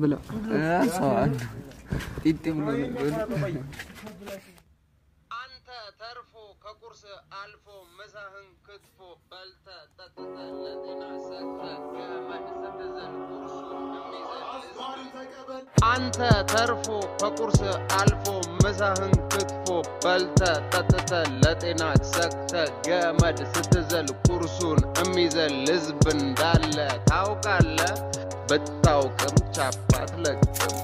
ብለው ሰው አንዱ ጢጥ ብሎ ነበር። አንተ ተርፎ ከቁርስ አልፎ ምሳህን ክትፎ በልተ ጠጥተ ለጤና ሰክተ ገመድ ስትዘል ቁርሱን የሚዘል አንተ ተርፎ ከቁርስ አልፎ ምሳህን ክትፎ በልተ ጠጥተ ለጤና ሰክተ ገመድ ስትዘል ቁርሱን የሚዘል ህዝብ እንዳለ ታውቃለ። ብታውቅም ቻፓ አትለቅም።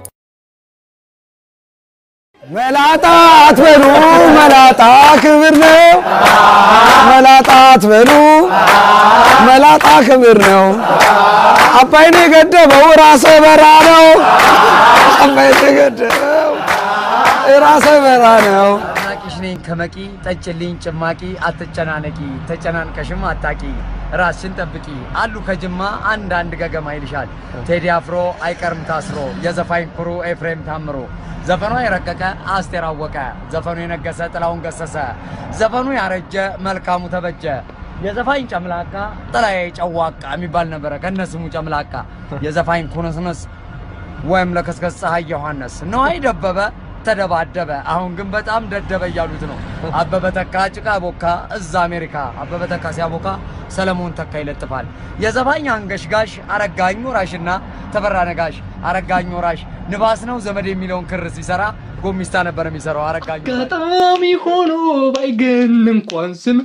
መላጣ አትበሉ፣ መላጣ ክብር ነው። መላጣ አትበሉ፣ መላጣ ክብር ነው። አባይን የገደበው ራሰ በራ ነው። አባይን የገደበው ራሰ በራ ነው። ናቂሽ ነኝ ከመቂ ጠጭልኝ ጭማቂ አትጨናነቂ ተጨናንቀሽም አታቂ ራስሽን ጠብቂ አሉ ከጅማ አንዳንድ ገገማ ይልሻል ቴዲ አፍሮ አይቀርም ታስሮ የዘፋኝ ኩሩ ኤፍሬም ታምሮ ዘፈኗ የረቀቀ አስቴር አወቀ ዘፈኑ የነገሰ ጥላውን ገሰሰ ዘፈኑ ያረጀ መልካሙ ተበጀ የዘፋኝ ጨምላቃ ጥላዬ ጨዋቃ የሚባል ነበረ ከነስሙ ጨምላቃ የዘፋኝ ኩንስንስ ወይም ለከስከስ ፀሐይ ዮሐንስ ነዋይ ደበበ ተደባደበ። አሁን ግን በጣም ደደበ እያሉት ነው። አበበ ተካ ጭቃ ቦካ እዛ አሜሪካ። አበበ ተካ ሲያቦካ ሰለሞን ተካ ይለጥፋል። የዘፋኝ አንገሽጋሽ አረጋኝ ወራሽና ተፈራ ነጋሽ። አረጋኝ ወራሽ ንባስ ነው ዘመድ የሚለውን ክር ሲሰራ ጎሚስታ ነበር የሚሰራው አረጋኝ ወራሽ። አጋጣሚ ሆኖ ባይገን እንኳን ስም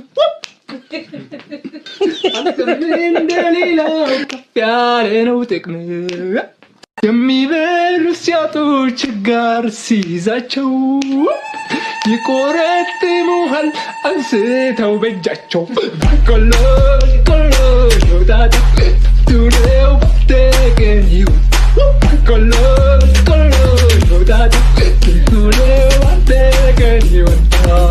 አንተም እንደሌላው ከፍ ያለ ነው ጥቅም የሚበሉ ሲያጡ ችጋር ሲይዛቸው ይቆረጥሙሃል አንስተው በእጃቸው ቆሎ ቆሎ ሾጣጣ ዱሬው በተቀን ይሁን ቆሎ ቆሎ ሾጣጣ ዱሬው በተቀን ይሁን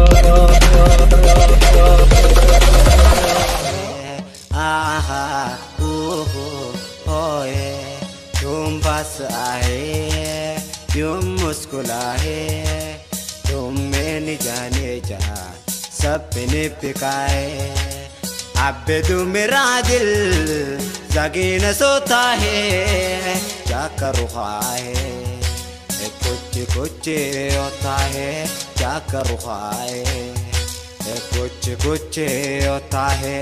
aha uhu oye dum bas ahe dum muskulahe dum meni jane ja sabne pikaye abbe dum radil zagina sota hai jaka ruha hai कुछ कुछ होता है क्या करूँ है कुछ कुछ होता है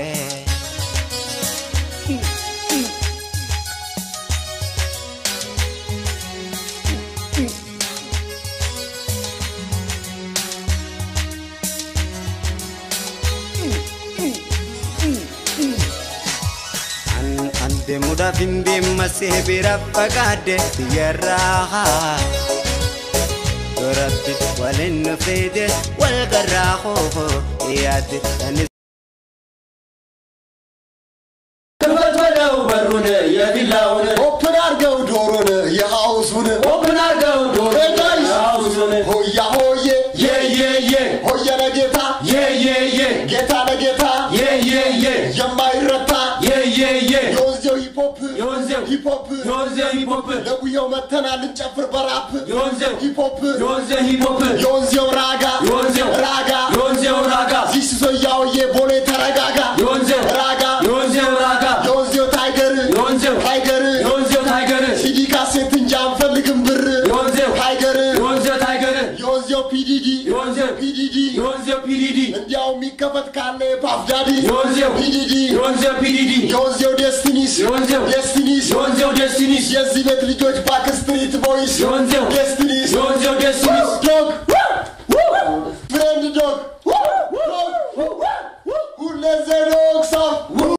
An ande muda bimbi masih bira pagade biyarraha Duratti walin fide wal garraho yad ani ክፈት በለው በሩን የቪላውን ኦፕን አርገው ዶሮን የሐውሱን ኦፕን አርገው ዶሮ የሃውሱን ሆያ ሆዬ የየየ ሆየ ለጌታ የየየ ጌታ ለጌታ የየየ የማይረታ የየየ የወንዜው ሂፖፕ የወንዜው ሂፖፕ የወንዜው ሂፖፕ ለጉየው መተናል እንጨፍር በራፕ የወንዜው ሂፖፕ የወንዜው ሂፖፕ የወንዜው ራጋ የወንዜው ራጋ የወንዜው ራጋ ዚስ ሶያውዬ ቦሌ ተረጋጋ የወንዜው ራጋ የወንዜው ራጋ የወንዜው ታይገር የወንዜው ታይገር የወንዜው ታይገር ሲዲ ካሴት እንጂ አንፈልግም ብር የወንዜው ታይገር የወንዜው ታይገር የወንዜው ፒዲዲ የወንዜው ፒዲዲ የወንዜው ፒዲዲ እንዲያው የሚከፈት ካለ የፓፍዳዲ የወንዜው ፒዲዲ የወንዜው ፒዲዲ የወንዜው ዴስቲኒስ የወንዜው ዴስቲኒስ የወንዜው ዴስቲኒስ የዚህ ቤት ልጆች ባክስትሪት ቦይስ የወንዜው